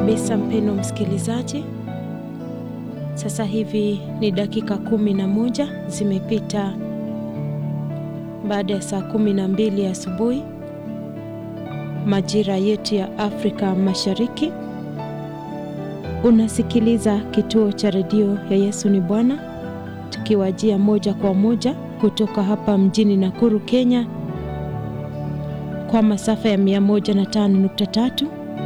kabisa mpeno msikilizaji, sasa hivi ni dakika kumi na moja zimepita baada ya saa kumi na mbili asubuhi majira yetu ya Afrika Mashariki. Unasikiliza kituo cha redio ya Yesu ni Bwana, tukiwajia moja kwa moja kutoka hapa mjini Nakuru, Kenya, kwa masafa ya 105.3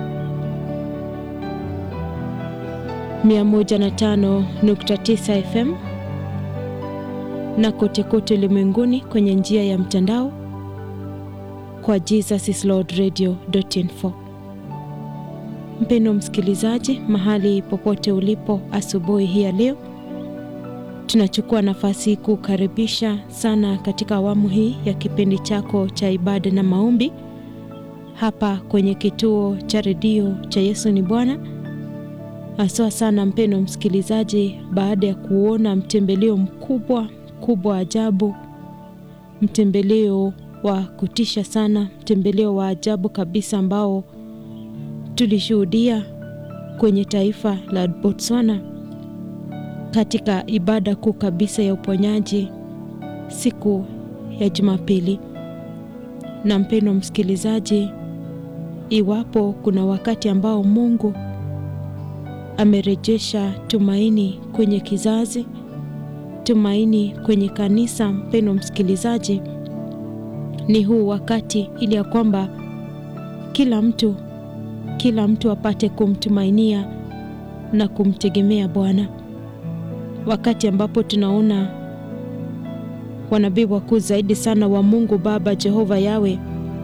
105.9 FM na kote kote ulimwenguni kwenye njia ya mtandao kwa jesusislordradio.info. Mpendo msikilizaji, mahali popote ulipo asubuhi hii ya leo, tunachukua nafasi kukaribisha sana katika awamu hii ya kipindi chako cha ibada na maombi hapa kwenye kituo cha redio cha Yesu ni Bwana. Haswa sana mpendo msikilizaji, baada ya kuona mtembeleo mkubwa mkubwa ajabu, mtembeleo wa kutisha sana, mtembeleo wa ajabu kabisa ambao tulishuhudia kwenye taifa la Botswana katika ibada kuu kabisa ya uponyaji siku ya Jumapili. Na mpendo msikilizaji, iwapo kuna wakati ambao Mungu amerejesha tumaini kwenye kizazi, tumaini kwenye kanisa, mpendo msikilizaji, ni huu wakati, ili ya kwamba kila mtu kila mtu apate kumtumainia na kumtegemea Bwana, wakati ambapo tunaona wanabii wakuu zaidi sana wa Mungu Baba Jehova Yawe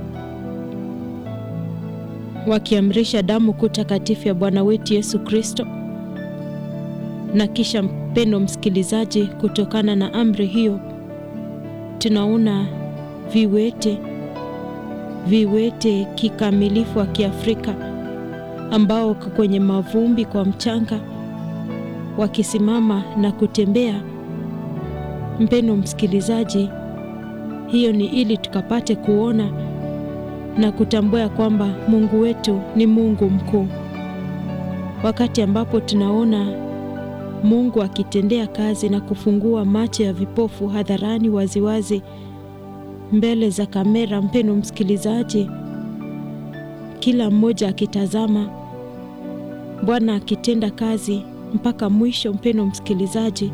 wakiamrisha damu kuu takatifu ya Bwana wetu Yesu Kristo, na kisha mpendo msikilizaji, kutokana na amri hiyo tunaona viwete viwete kikamilifu wa Kiafrika ambao kwenye mavumbi kwa mchanga wakisimama na kutembea. Mpendo msikilizaji, hiyo ni ili tukapate kuona na kutambua kwamba Mungu wetu ni Mungu mkuu. Wakati ambapo tunaona Mungu akitendea kazi na kufungua macho ya vipofu hadharani waziwazi mbele za kamera, mpendo msikilizaji, kila mmoja akitazama Bwana akitenda kazi mpaka mwisho. Mpendo msikilizaji,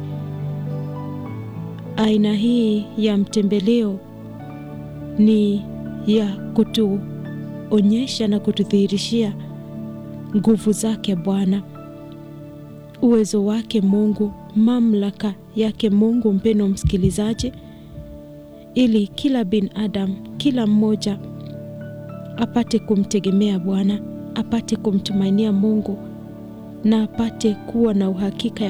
aina hii ya mtembeleo ni ya kutuonyesha na kutudhihirishia nguvu zake Bwana, uwezo wake Mungu, mamlaka yake Mungu, mpendo msikilizaji, ili kila binadamu, kila mmoja apate kumtegemea Bwana, apate kumtumainia Mungu na apate kuwa na uhakika